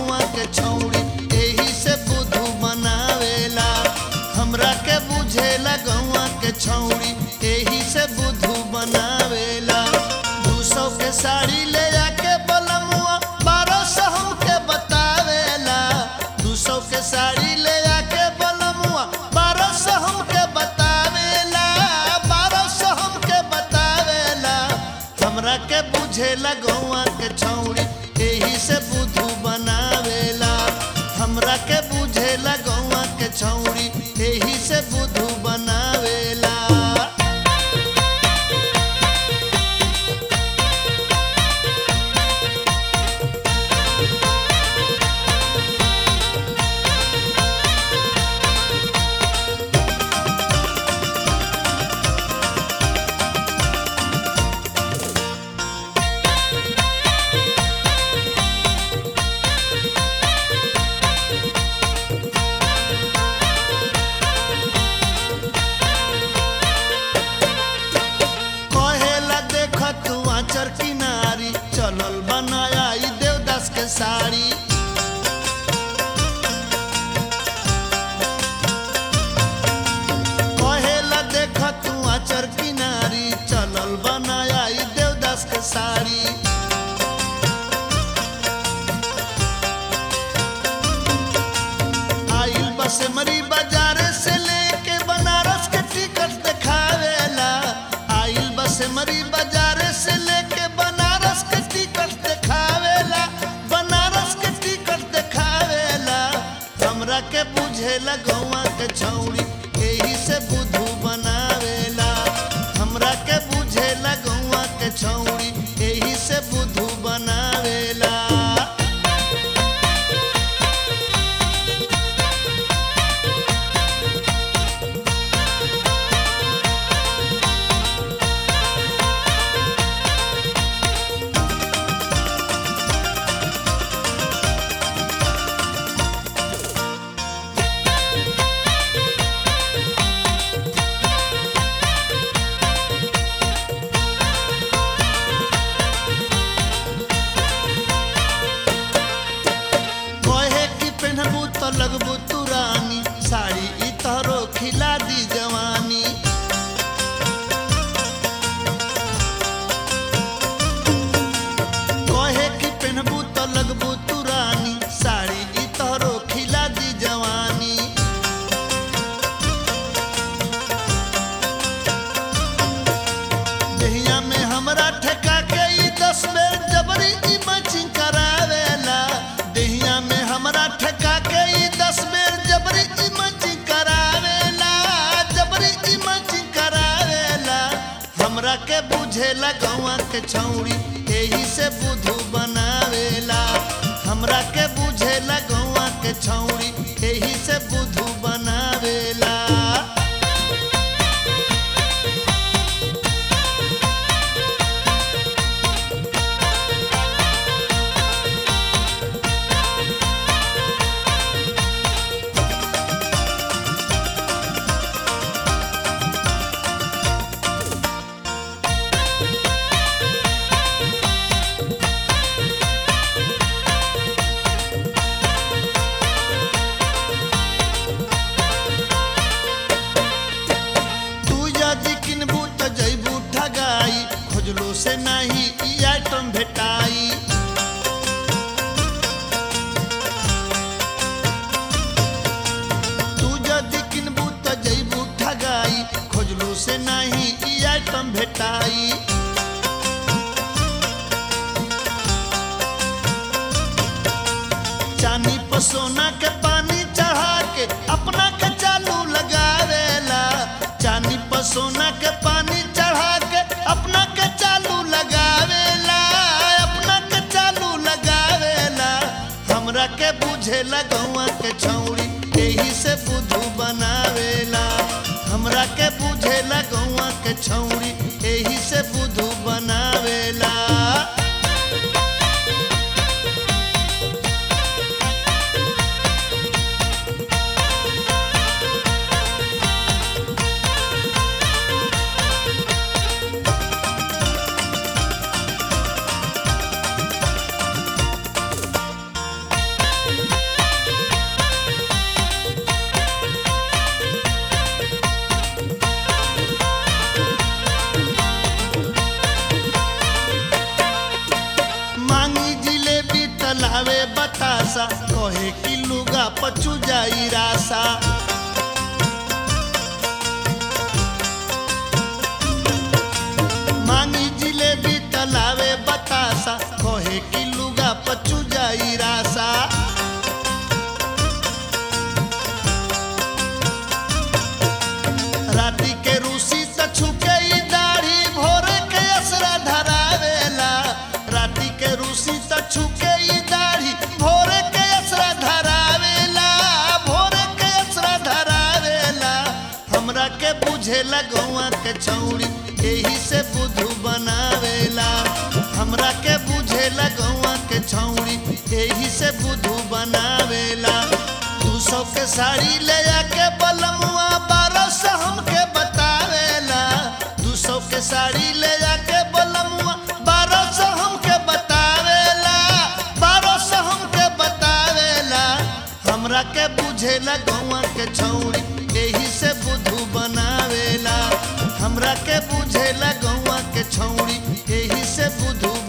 गौवा के छौड़ी एही से बुद्धू बनावेला हमरा के बुझेला गौवा के छौड़ी एही से बुद्धू बनावेला दू सौ के साड़ी ले जाके बलमुआ बारह सौ हमके बतावेला दू सौ के साड़ी ले जाके बलमुआ बारह सौ हमके बतावेला बारह सौ हमके बतावेला हमरा के बुझेला गौवा के छौड़ी एही से बुद्धू बनावेला हमरा के बुझेला गौवा के छौड़ी एही से बुद्धू बनावेला कहेला देख तू आचर किनारी चलल बनाया ई देवदास के साड़ी कहेला देख तू आचर किनारी चलल बनाया ई देवदास के साड़ी आइल बस मरी बाजार से लेके बनारस के टिकट दिखावेला आइल बस मरी बाजार से लेके बनारस के टिकट दिखावेला बनारस के टिकट दिखावेला हमरा के बुझेला गौवा के छौड़ी एही से बुद्धू बनावेला हमरा के बुझेला गौवा के छौड़ी एही से बुद्धू बनावेला कहे कि पहनबू तो लगबू तू रानी साड़ी ई तोहरो खिला दी जवानी कहे कि पहनबू तो लगबू तू रानी साड़ी ई तोहरो खिला दी जवानी दहिया में हमरा ठेका के ई दस बेर जबरी ई मैचिंग करावेला दहिया में हमरा ठेका के ई दस बेर जबरी ई मैचिंग करावेला जबरी ई मैचिंग करावेला हमरा के बुझेला गौवा के छौड़ी एही से बुद्धू बनावेला हमरा के बुझेला गौवा के छौड़ी एही से बुद्धू बनावेला तू यदि किनबू त जैबू ठगाई खोजलो से नहीं ई आइटम भेटाई तू यदि किनबू त जैबू ठगाई खोजलो से नहीं ई आइटम भेटाई चानी पर सोना के पानी चढ़ा के अपना के चालू लगावेला चानी पर सोना के पानी चढ़ा के अपना के चालू लगावेला अपना के चालू लगावेला हमरा के बुझेला गौवा के छौड़ी एही से बुद्धू बनावेला हमरा के बुझेला गौवा के छौड़ी एही से बुद्धू बनावेला बतासा कहे कि लुगा पचू जाई रासा मांगी जिलेबी तलावे बतासा कहे कि लुगा पचू जाई रासा राती के रूसी त छुके ई दाढ़ी भोरे के असरा धरावेला राती के रूसी त छुके ई दाढ़ी भोरे के असरा धरावेला भोरे के असरा धरावेला हमरा के बुझेला गौआ के छौड़ी एही से बुधु बनावेला हमरा के बुझेला गौआ के छौड़ी एही से बुधु बनावेला दू सौ के साड़ी ले आके बलमुआ बारह सौ हमके बतावेला दू सौ के साड़ी ले आके बलमुआ बारह सौ हमके बतावेला बारह सौ हमके बतावेला हमरा के बुझेला गौआ के छौड़ी एही से बुधु बनावेला हमरा के बुझेला गौआ के छौड़ी एही से बुधु